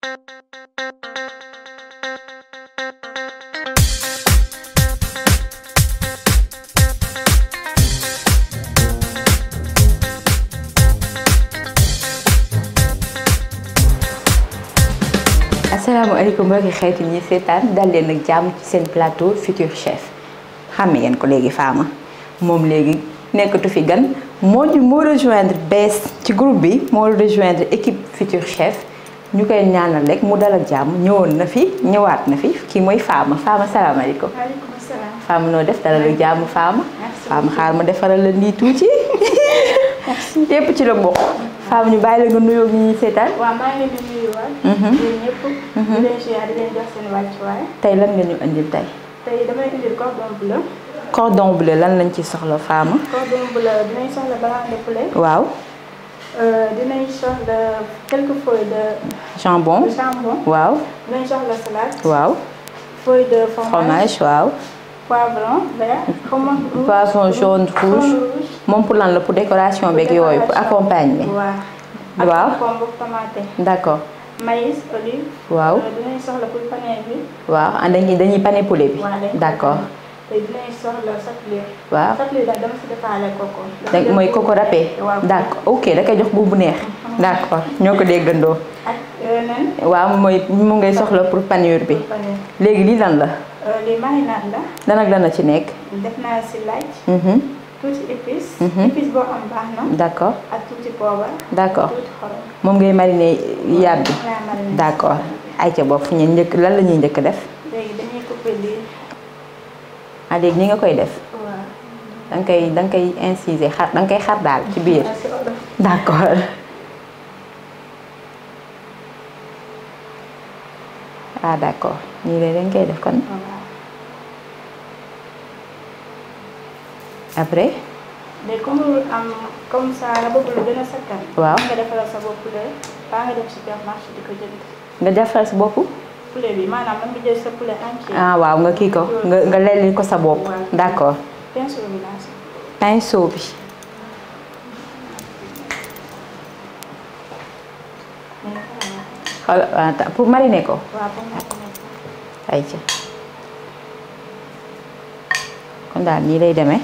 asalaamaaleykum mbokki xeetu ñi seetaan dal leen ak jàmm ci seen plateau Futur Chef xam ngeen ko léegi Fama moom léegi nekkatu fi gan moo ñu moo rejoindre bees ci groupe bi moo rejoindre équipe Futur Chef ñu koy ñaanal rek mu dal ak jàmm ñëwoon na fi ñëwaat na fi kii mooy Fama Fama salaamaaleykum. waaleykum salaam. Fama noo def dalal ak jàmm Fama. Fama xaar ma defaral la nii tuuti. lépp ci la bokk. Fama ñu bàyyi la nga nuyoo ñi ñuy seetaan. waaw maa ngi leen di nuyuwaat. yéen ñëpp. di leen ziar di leen jox seen wàccuwaay. tey lan nga ñu indil tey. tey damay indil cordon bleu. cordon bleu lan lañ ci soxla Fama. cordon bleu dinañ soxla blanc de poulet. waaw. dinañ soxla quelques feuilles de. jambon. de jambon. waaw. dinañ soxla salade. waaw. feuille de fromage. fromage waaw. poivron vert. poivron rouge. poivron jaune rouge. moom pour lan la pour décoration beeg yooyu pour accompagner. waaw. waaw. ak concombre tomate. d'accord. maïs olive. waaw. dinañ soxla pour pané bi. waaw ah dañuy dañuy pané poulet bi. waaw dañ d'accord. te dinañ soxla sablé. waaw. sablé daal dama si defaale coco. da mooy coco râpé. waaw d'accord ok da koy jox bu bu neex. d'accord ñoo ko déggandoo. ak nen. waaw mooy mu ngay soxla pour panure bi. pané. léegi lii lan la. lii marinade la. lan ak lan la ci nekk. def naa si laaj. Mhm. tuuti épice. Mhm. épice boo am baax na. d'accord ak tuuti poobar. d'accord tuuti xorom. moom ngay mariner yàpp bi. moom laa mariné. d'accord ayca boobu fu ñu njëkk lan la ñuy njëkk def. léegi dañuy couper lii. ah léegi ni nga koy def. waaw. da nga koy da nga koy inciser xar da nga koy xar daal ci biir. parce que olof. d'accord ah d'accord nii la dañ koy def kon waaw. après léegi comme am comme ça nga bëgg lu gën a sakkan. Waaw. nga defaral sa bopp poulet. baa nga dem supermarché di ko jënd. nga defal sa bopp poulet bi maanaam man nga jël sa poulet entier. ah waaw nga kii ko nga nga lelli ko sa bopp Waaw. d'accord pinceau bi laa si. pinceau bi mais voilà. xool ah, ta- pour mariner ko waaw ba mu nekk nekk. ayca kon daal nii lay demee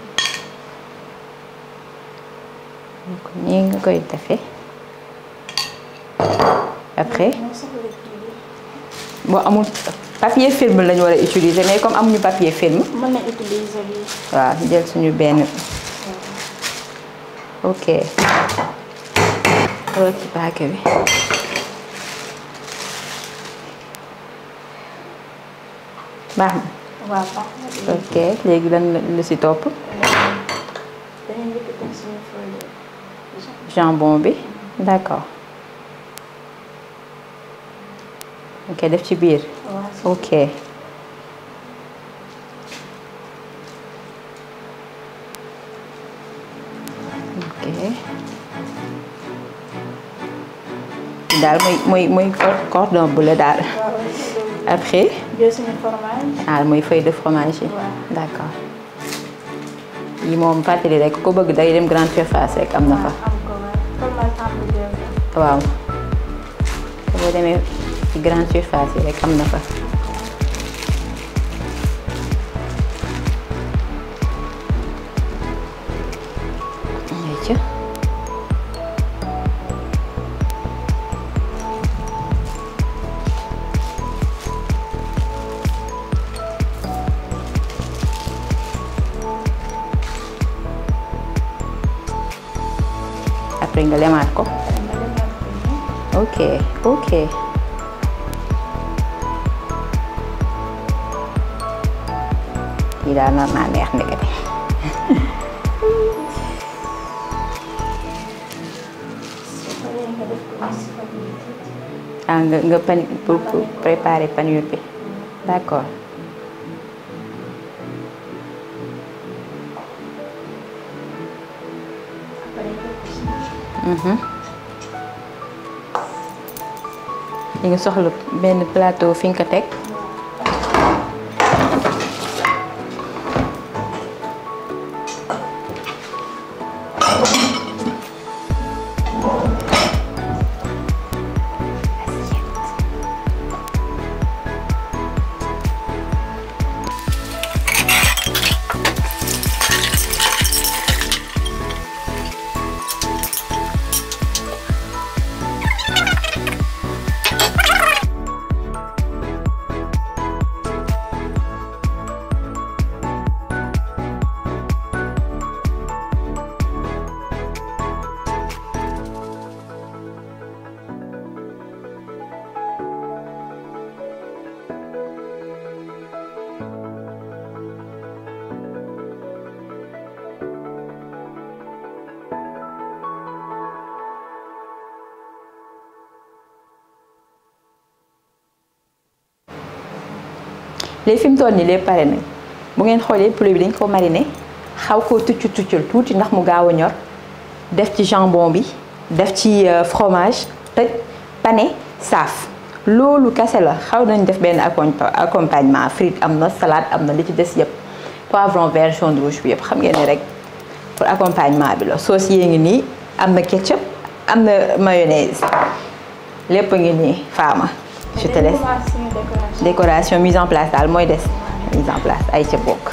donc nii nga koy defee après ñoo soxla kii bi. boo amul papier film lañu war a utiliser mais comme amuñu papier film mën na utiliser lii. waaw jël suñu benn ok xoolal ci paake bi baax na waaw baax na lii. ok léegi lan la lu si topp dañuy njëkk a teg suñu feuille de jambon bi d'accord ok def ci biir waaw. ok ok daal mooy mooy mooy cordon bleu daal waaw aussi après jël suñu fromage. ah mooy feuille de fromage yi Waaw. d'accord yi moom fàttali rek ku ko bëgg day dem grande surface rek am na fa am ko waaw fromage hamburger bi. waaw boo demee ci grande surface yi rek am na fa ayca après nga lemaat ko Après nga defaat ko nii. ok ok kii daal nar naa neex ndekete su paree nga def ko nii si fan yii tuuti. ah nga nga pan pour pour préparer panure bi d'accord Après nga def ko si mhm li nga soxla benn plateau fi nga ko teg assiette léegi fi mu toll nii lépp pare nañ bu ngeen xoolee poulet bi dañ ko mariner xaw koo tucc tuccal tuuti ndax mu gaaw a ñor def ci jambon bi def ci fromage tëj pané saaf loolu kese la xaw nañ def benn accompagnement frite am na salade am na li ci des yëpp poivron vert jaune rouge bi yëpp xam ngeen ne rek pour accompagnement bi la sauce yee ngi nii am na ketchup am na mayonnaise lépp ngi nii faama je te laisse décoration mise en place daal mooy des mise en place ay ca bokk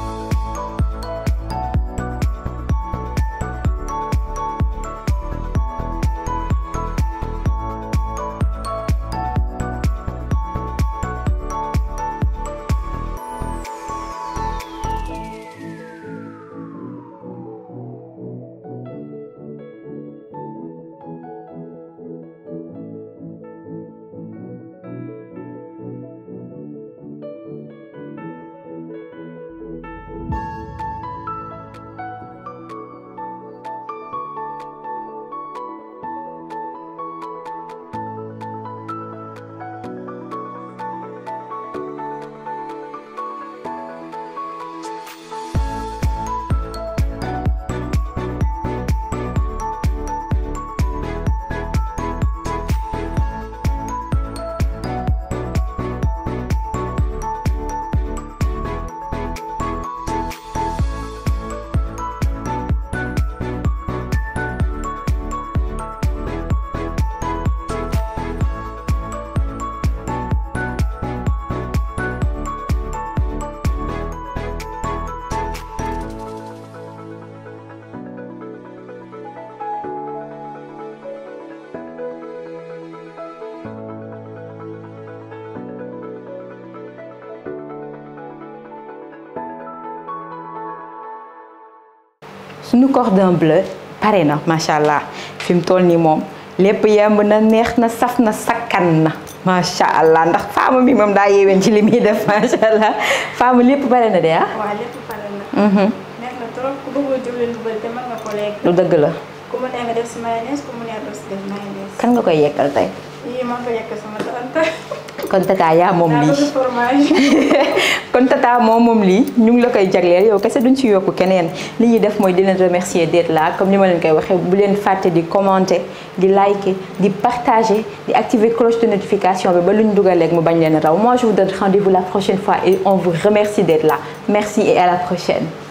suñu cordon bleu pare na macha allah fi mu toll nii moom lépp yemb na neex na saf na sakkan na macha allah ndax faama mi moom daa yeeween ci li muy def macha allah faama lépp pare na de ah. waaw lépp pare na. neex na trop ku bëggul diwlin bu bëri te mën nga ko lekk. lu dëgg la. ku mu neex nga def si mayonnaise ku mu neex doo si def mayonnaise. kan nga koy yekkal tey. yii maa ko yekk sama tante. kon tata yaa moom daa lii bëgg fromage. kon tata moom moom lii ñu ngi la koy jagleel yow kese duñ ci yokku keneen li ñuy def mooy di leen remercier d'être là comme ni ma leen koy waxee bu leen fàtte di commenter di liker di partager di activer cloche de notification bi ba lu ñu dugalee mu bañ leen raw moi je vous donne rendez-vous la prochaine fois et on vous remercie d'être là merci et à la prochaine